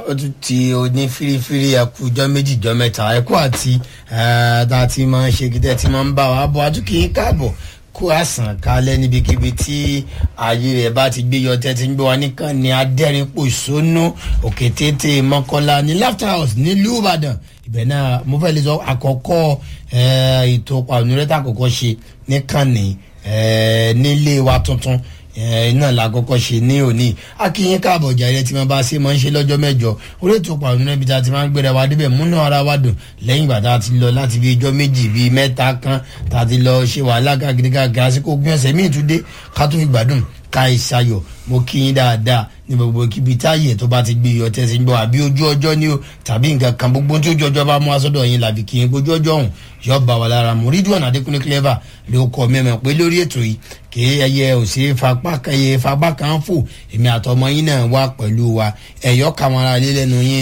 ó tún ti oní firifiri ẹkú ọjọ́ méjì ọjọ́ mẹ́ta ẹkú àti tá a ti máa ń ṣe kí tẹ́ ti máa ń bá wa bọ̀ àtúnkì káàbọ̀ kó àsàn kalẹ̀ níbikíbi tí ààyè rẹ̀ bá ti gbé yọ tẹ́ ti ń gbé wa nìkan ní adẹ́rìnpòṣónú òkè tètè mọ́kànlá ní laughter house nílùú ìbàdàn ibẹ̀ náà mo fẹ́ lè sọ àkọ́kọ́ ètò pàmìlẹ́tà àkọ́kọ́ ṣe níkànnì nílé wa tuntun náà la kọ́kọ́ ṣe ní òní akínyín káàbọ̀ jàre tí wọ́n bá ṣe máa ń ṣe lọ́jọ́ mẹ́jọ orí ètò pàrọ̀ níbi tá a ti máa ń gbéra wa débẹ̀ múnú ara wa dùn lẹ́yìn ìgbà tá a ti lọ láti bí ijọ́ méjì bíi mẹ́ta kan tá a ti lọ ṣe wàhálà káàkiri káàkiri àsìkò gbé ọ̀sẹ̀ míì tún dé ká tó fi gbádùn ká ìṣayọ̀ mo kí yín dáadáa ní gbogbo kíbi táyè tó bá ti gbé iyọ̀ tẹ̀sí ń bọ̀ àbí ojú ọjọ́ ni o tàbí nǹkan kan gbogbo tí ojú ọjọ́ bá mú asọ́dọ̀ yín làbí kí yín ojú ọjọ́ ọ̀hún yọ bá wa lára mu rídùn àdékùnrin clever ló kọ mẹ́mọ̀ pé lórí ètò yìí kì í ẹyẹ òsè fagbá kẹyẹ fagbá kan fò èmi àtọmọ yín náà wà pẹ̀lú wa ẹ̀yọ́ kàmọ́ra lé lẹ́nu yín.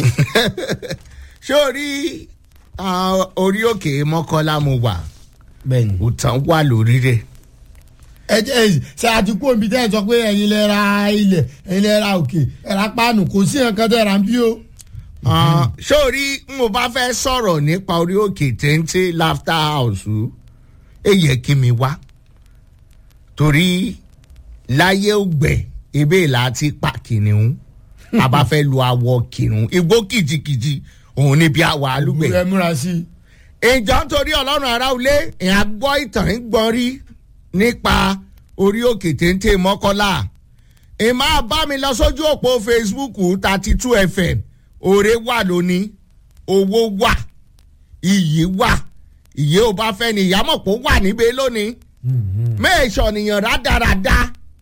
ṣé o rí orí òkè mọ́kànlá mo wà bẹ́ẹ̀ni òtàn wà lórí rẹ̀ ẹ jẹ́ ṣe àtúkò omi tẹ́ ẹ sọ pé ẹ̀yin lẹ ra ilẹ̀ ẹ̀yin lẹ ra òkè ẹ ra páànù kò sí nǹkan tẹ́ ẹ ra ń bí o. ṣé o rí n mo bá fẹ́ sọ̀rọ̀ nípa orí òkè téńté laughter house ẹ yẹ kí mi wá torí láyé ògbẹ ebe láti pa kìnìún a bá fẹ́ lu awọ kìnìún igbó kìjikìji òun níbi àwọ̀ alúgbẹ̀. ẹ múra sí i. ìjọ nítorí ọlọ́run aráulé ìhà gbọ́ ìtàn ń gbọ́n rí nípa orí òkè téńté mọ́kọ́lá ìmọ̀ bá mi lọ sójú òpó facebook thirty two fm òré wà lónìí owó wà iyì wà ìyé ò bá fẹ́ ni ìyámọ̀ pé ó wà níbẹ̀ lónìí mẹ́ẹ̀sọ̀ nìyàn rádaràda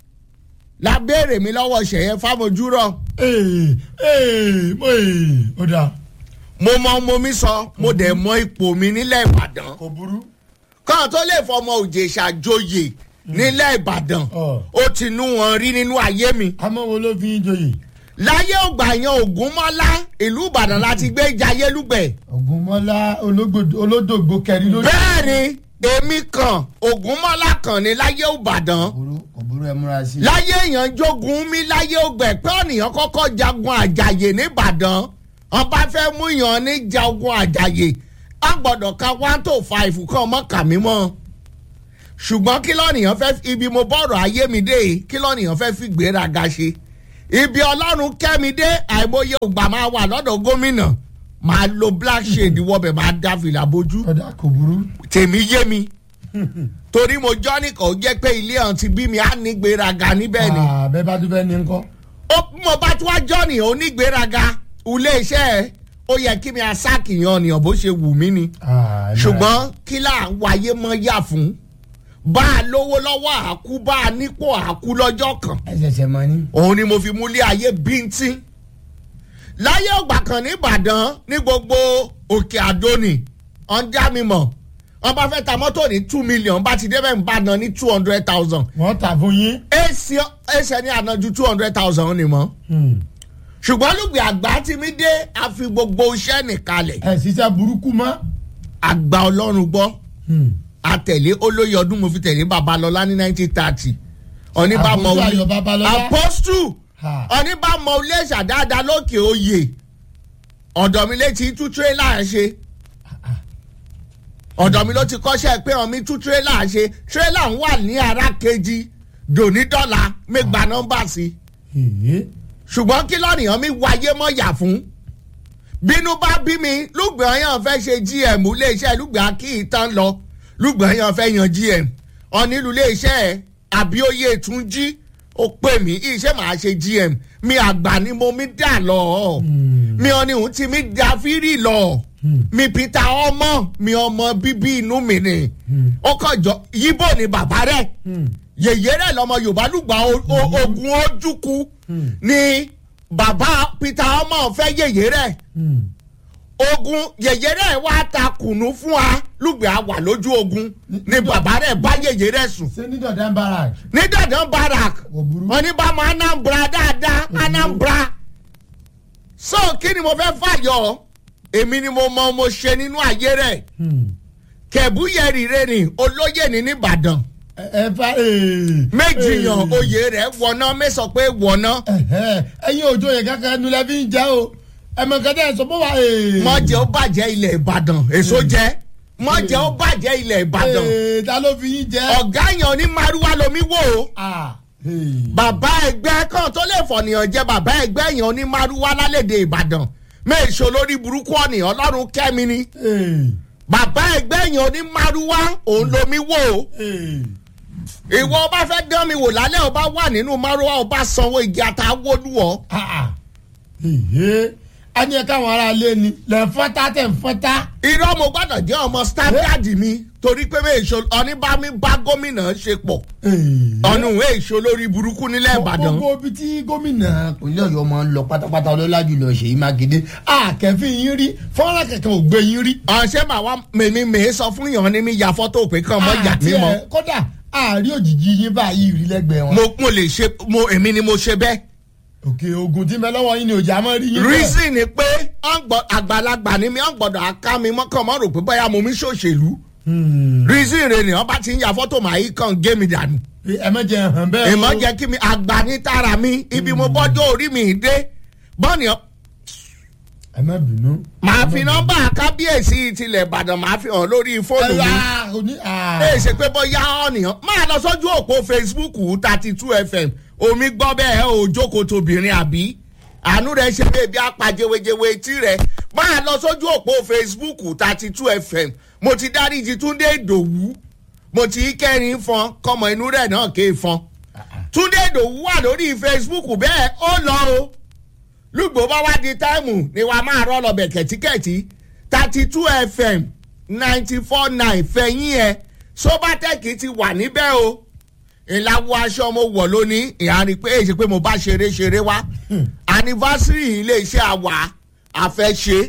la béèrè mi lọ́wọ́ ṣẹ̀yẹ fámojúrọ̀ ee ee mo ee ó dáa. mo mọ mo mi sọ mo dẹ̀ mọ ipò mi nílẹ̀ ìbàdàn kò burú. kàn tó lè fọmọ òjèṣà joyè nílẹ̀ ìbàdàn ó ti nú wọn rí nínú ayé mi. àmọ́ wo ló fi ń joyè. láyé ògbà yan ògúnmọ́lá ìlú ìbàdàn láti gbé jayé lúgbẹ̀. ògúnmọ́lá olódògbò kẹrin lórí. bẹ́ẹ̀ni èmi kan ògúnmọ́lá kan ní láyé ìbàdàn. kò burú ẹ múra sí i. láyé èèyàn jogun mi láyé ògbẹ pé ọ̀nìyàn kọ́kọ́ jagun àjàyè nìbàdàn wọn bá fẹ́ mú yàn ní jagun àjàyè a gbọ́dọ̀ ka one to five kan mọ́ kà mí mọ́ ṣùgbọ́n kí lọ́nìyàn fẹ́ ibi mo bọ̀rọ̀ ayé mi dé kí lọ́nìyàn fẹ́ fi gbéraga ṣe ibi ọlọ́run kẹ́mi dé àìmọye ògbà máa wà lọ́dọ̀ gómìnà máa lo black shade wọbẹ̀ máa dá fìlà bójú ọ̀dà kò burú. tèmi yé mi torí mo jọ́ nìkan ó jẹ́ pé ilé ọ̀hún ti bí mi á ní gbéraga níbẹ̀ ni bẹ́ẹ̀ bá tún fẹ́ ní nǹkan. ó mo bá tún wá jọ́ nìyẹn onígbéraga ilé iṣẹ́ ẹ̀ ó yẹ kí mi aṣáàkìyàn ọ̀nìyàn bó ṣe wù mí ni ṣùgbọ́n kí là ń wáyé mọ́ yà fún bá a lówó lọ́wọ́ àkú bá a nípò àkú lọ́jọ́ kan ẹ ṣẹ̀ṣẹ̀ mọ ní. òun ni mo fi múlé ayé bíntín láyé ọgbà kan nìbàdàn ní gbogbo òkè àdóni ọ̀ndá mi mọ̀ wọn bá fẹ́ ta mọ́tò ní two million bá ti débẹ̀ ń bá ná ní two hundred thousand wọ́n tà fún yín. ẹsẹ̀ ní àná ju two hundred thousand ni mọ́ ṣùgbọ́n lùgbì àgbà tí mi dé a fi gbogbo iṣẹ́ nìkalẹ̀ ẹ ṣiṣẹ́ burúkú mọ́. àgbà ọlọ́run gbọ́ àtẹ̀lé olóyè ọdún mo fi tẹ̀lé babalọ́lá ní nineteen thirty oníbàmọ̀ Àpòstù Ayọ̀ Babalọ́lá. apọ́stù Ha. oníbàmọ̀ iléeṣà dáadáa lókè oyè ọ̀dọ̀ mi létí tú tírélà ṣe ọ̀dọ̀ mi ló ti kọ́ṣẹ́ pé ọ̀mí tú tírélà ṣe tírélà ń wà ní ara kejì dònídọ́là mẹ́gbà nọ́mbà sí Èé. ṣùgbọ́n kí lọ́nìyàn mi wáyé mọ́ yà fún bínú bá bí mi lùgbẹ́ ọyàn fẹ́ ṣe gm iléeṣẹ́ lùgbẹ́ kí ìtàn lọ lùgbẹ́ ọyàn fẹ́ yan gm ọ̀nílù iléeṣẹ́ àbíòye tún jí ó pè mí iṣẹ́ màá ṣe gm mi àgbà ni mo mi dà lọ mi ọ̀ni òun ti mi da fírì lọ mi peter ọmọ mi ọmọ bíbí inú mi ni ó kọjọ yíbò ni bàbá rẹ yèyé rẹ lọmọ yorùbá lùgbà o- o- ogun ojúkú ni bàbá peter ọmọ fẹ́ yèyé rẹ ogun yèyé rẹ wá ta kùnú fún wa lùgbẹ́ àwà lójú ogun ni bàbá rẹ bá yèyé rẹ sùn ṣé ní dọ̀dán barak. ní dandan barak Kò burú. wọn ní bá mọ anambra dáadáa anambra so kí ni mo fẹ́ fàyọ èmi ni mo mọ mo ṣe nínú ayé rẹ kẹ̀búyẹ̀rì rẹ ni olóyè ní nìbàdàn ẹ fa ee. méjì yan Ee. oyè rẹ wọná mẹ́sàn pé wọná Ẹ̀hẹ́, ẹ̀yin òjò yẹn kankan nu lẹ́bí ń jẹ́ o ẹ̀mọ̀ nǹkan tẹ́ ẹ sọ bó wa. mọ̀jẹ̀ ó bàjẹ́ ilẹ̀ ìbàdàn èso jẹ́ mọ̀jẹ̀ ó bàjẹ́ ilẹ̀ ìbàdàn ta ló fi yín jẹ́. ọ̀gá yàn ní maruwa lomi wò ó Ah, hey. bàbá ẹgbẹ́ kan tó lè fọ̀nìyàn jẹ́ bàbá ẹgbẹ́ yàn ní maruwa lálẹ́dẹ̀ ìbàdàn mẹ́ẹ̀ṣọ́ lórí burúkú ọ̀nìyàn ọlọ́run kẹ́mi ni Hey, bàbá ẹgbẹ́ yàn ní maruwa òun lomi wò ó hey. ìwọ ọba fẹ́ dán mi wò lálẹ́ ọba wà nínú maruwa ọba sanwó igi àtàwọ́lúwọ̀ Ah, ah. Èhé. a ní ẹ káwọn ará ilé ni lẹ́ ń fọ́tá tẹ̀ ń fọ́tá. irọ́ mo gbọ́dọ̀ jẹ́ ọmọ standard mi torí pé mẹ́ẹ̀ṣọ́ ọ̀nìbámi bá gómìnà ṣe pọ̀ Hey. ọ̀nù èèṣọ́ lórí burúkú nílẹ̀ ìbàdàn. gbogbo ibi tí gómìnà ìpínlẹ̀ ọ̀yọ́ máa ń lọ pátápátá ọlọ́lá jùlọ ṣèyí mákindé àkẹ́fín yín rí fọ́nrán kankan ò gbé yín rí. ọ̀sẹ̀ màá wá mèmí mèé sọ fún yàn ní mi ya fọ́tò pé kàn mọ́ yà Àti mí mọ́. ẹ, kódà àárí òjijì yín báyìí rí lẹ́gbẹ̀ẹ́ wọn. mo mo lè ṣe mo èmi ni mo ṣe bẹ́ẹ̀. òkè ogun tí mẹlọ́wọ́ yín ni òjá mọ́ rí yín. bẹ́ẹ̀. reason ni pé ọ̀n gbọ́- àgbàlagbà ni mi ọ̀n gbọ́dọ̀ aká mi mọ́kàn mọ́ rò pé báyà mo mi ṣòṣèlú. Hmm. reason rẹ̀ ni wọ́n bá ti ń ya fọ́tò màá yí kàn gé mi dànù. ẹ má jẹ hàn bẹ́ẹ̀. èèmọ̀ jẹ́ kí mi àgbà ní tara mi ibi mo bọ́jọ́ orí mi dé. bọ́ọ̀nì ẹ má bínú. màá fi nọ́mbà kábíyèsí tilẹ̀ ìbàdàn màá fi hàn lórí fóònù mi. Ah, oní- ah. ẹ ṣe pé bóyá ọ̀nìyàn máa lọ sójú òpó facebook thirty two fm omi gbọ́ bẹ́ẹ̀ ò jókòó tóbìnrin àbí àánú rẹ̀ ṣe bẹ́ẹ̀ bí apàjẹwéjẹwé etí rẹ̀ máa lọ sójú òpó facebook thirty two fm mo ti dáríji túndé ìdòwú mo ti kẹrin fọn kọmọ inú rẹ̀ náà ké fọn túndé ìdòwú wà lórí facebook bẹ́ẹ̀ ó lọ o lùgbò bá wá di táìmù ni wàá máa rọ́ lọ́bẹ̀ kẹ̀tíkẹ̀tí thirty two fm ninety four nine fẹ̀yìn ẹ̀ sobatec ti wà níbẹ̀ o ìlàwọ̀ aṣọ mo wọ̀ lónìí ìhànì pé èyí pé mo bá ṣeré ṣeré wá anniversary iléeṣẹ́ àwà àfẹ́ṣe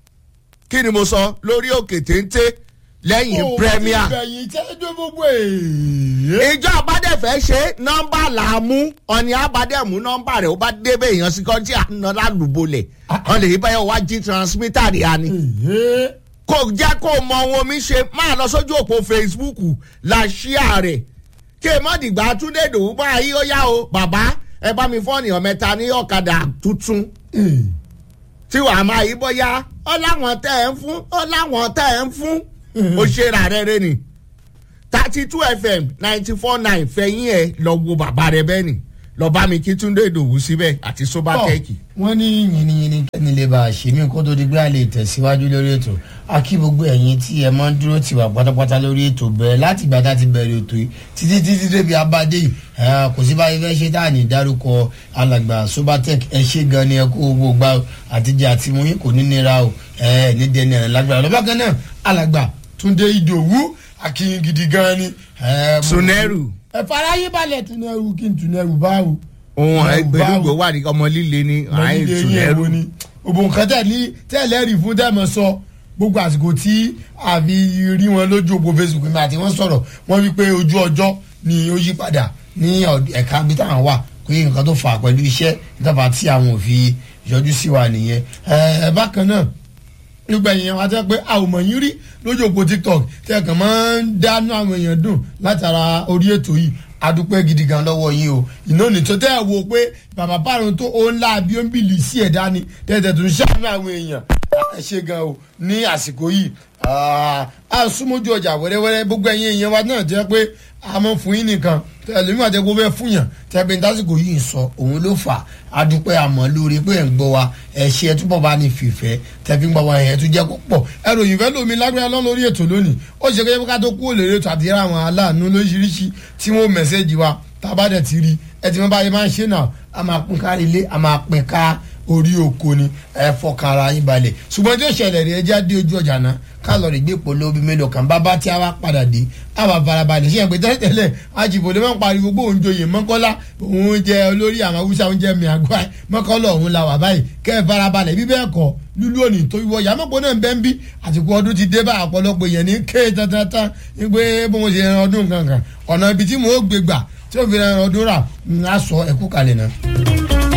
kí ni mo sọ lórí òkè téńté lẹ́yìn Ó, premier ìbẹ̀yìn tẹ́jọ́ gbogbo èèyàn. ìjọ àbádẹ́fẹ́ ṣe nọ́mbà là á mú ọ̀nì àbádẹ́mú nọ́mbà rẹ̀ ó bá débẹ̀ èèyàn sí kọ́ tí àná lálùbọ̀lẹ̀ wọ́n lè yí báyọ̀ wá jí transmitter rẹ̀ á ní. Èhé. kò jẹ́ kó mọ ohun omi ṣe máa lọ sójú òpó facebook la ṣíà rẹ̀ kí ẹ mọ́ dìgbà túndé dòwú bá yí ó yá o bàbá ẹ bá mi fọ́ọ̀nì ọ̀mẹ́ta ní ọ̀kadà tuntun Eh. tí wàá máa yí bóyá ọ láwọn tẹ́ ẹ ń fún ọ láwọn tẹ́ ẹ ń fún ó ṣe rà rẹ rẹ ni thirty two fm ninety four nine fẹ̀yìn ẹ lọ wo bàbá rẹ bẹ́ẹ̀ ni lọ bá mi kí túndé ìdòwú síbẹ̀ àti sobatẹ́ẹ̀kì. wọ́n ní yìnyínyìnyín kẹ́ni lè bá a ṣe mí kó tó di pé a lè tẹ̀síwájú lórí ètò a kí gbogbo ẹ̀yin tí ẹ máa ń dúró tì wá pátápátá lórí ètò bẹ̀rẹ̀ láti ìgbà tá a ti bẹ̀rẹ̀ ètò yìí títí títí débi abadé yìí ẹ, kò sí báyìí fẹ́ ṣe tá à ní dárúkọ alàgbà sobatec ẹ ṣe gan ni ẹ kó owó gbà o àtijọ́ àti mú yín kò ní nira o ẹ ní dẹni ẹ̀rọ lágbára lọ́ba kan náà alàgbà túndé ìdòwú akínyìn gidi gan ni. ẹ, mo- sunẹ́rù ẹ fara yín balẹ̀ tunẹ̀rù kí n tunẹ̀rù báwo. ohun Báwo, ẹgbẹ̀rúgbò báwo? wà ní ọmọ líle ní àyìn lọ́dún sunẹ́rù. wo ni òbò nǹkan tẹ̀lé tẹ̀lé rí fún tẹ̀mọ̀ sọ gbogbo àsìkò tí àfi rí wọn lójú òpó facebook mi àti wọn sọ̀rọ̀ wọ́n wí pé ojú ọjọ́ ni ó yí padà ní ọ̀d- ẹ̀ka bí táwọn wà pé nǹkan tó fà á pẹ̀lú iṣẹ́ ìtàfà tí àwọn ò fi yọjú sí wa nìyẹn ẹ bákan náà nígbà yẹn wá tẹ́ pé a ò mọ̀ yín rí lójú òpó tiktok tẹ́ kàn máa ń dánú àwọn èèyàn dùn látara orí ètò yìí adúpẹ́ gidi gan lọ́wọ́ yín o iná ní tó tẹ́ ẹ̀ wo pé bàbá pàrọ̀ tó ó ńlá bí ó ń bìlì sí ẹ̀dá ni tẹ́tẹ̀ tó ń ṣàánú àwọn èèyàn ẹ ṣe gan o ní àsìkò yìí a súnmójú ọjà wẹ́rẹ́wẹ́rẹ́ gbogbo ẹ̀yin èèyàn wa náà jẹ́ pé a mọ̀ fún yín nìkan ẹlòmíràn tẹ́ kó fẹ́ fún yàn tẹ́bí tásìkò yìí ń sọ òun ló fà á dúpẹ́ àmọ́ lórí pé ẹ̀ ń gbọ́ wa ẹ̀ ṣe ẹ̀ túbọ̀ bá ní fìfẹ́ tẹ́bí ń gbọ́ wa ẹ̀ tún jẹ́ kó pọ̀ ẹ̀ròyìn fẹ́ lómi lágbára lọ́ lórí ètò lónìí ó ṣe kéde ká tó kú òlèrè ètò àti àwọn aláàánú lóríṣiríṣi tí wọ́n mẹ́sẹ̀jì wa tá a bá dẹ̀ ti rí ẹ ti mọ́ báyìí máa ń ṣe náà a máa pín kárí ilé a máa pín ká orí oko ni ẹ fọkàn ara yín balẹ̀ ṣùgbọ́n tí ó ṣẹlẹ̀ rí ẹja dé ojú ọjà náà ká lọ rí gbé polo bíi mélòó kan bábá tí a wá padà dé a bá farabalẹ̀ ṣé ẹgbẹ́ tẹ́lẹ̀ ajibode máa ń pariwo pé òun joyè mọ́kọ́lá òun jẹ olórí àwọn haúsá òun jẹ miagba mọ́kọ́lá òun la wà báyìí kẹ́ ẹ farabalẹ̀ bí bẹ́ẹ̀ kọ́ lúlú òní tó wíwọ́ yàmọ́pọ̀ náà ń bẹ́ ń bí àtìkú ọdún ti dé bá àpọ̀lọpọ̀ èèyàn ní kéè tantan ní pé bó mo ṣe ran ọdún kankan ọ̀nà ibi tí mo gbé gbà tí ó fi ran ọdún rà ń á sọ ẹ̀kú kalẹ̀ náà.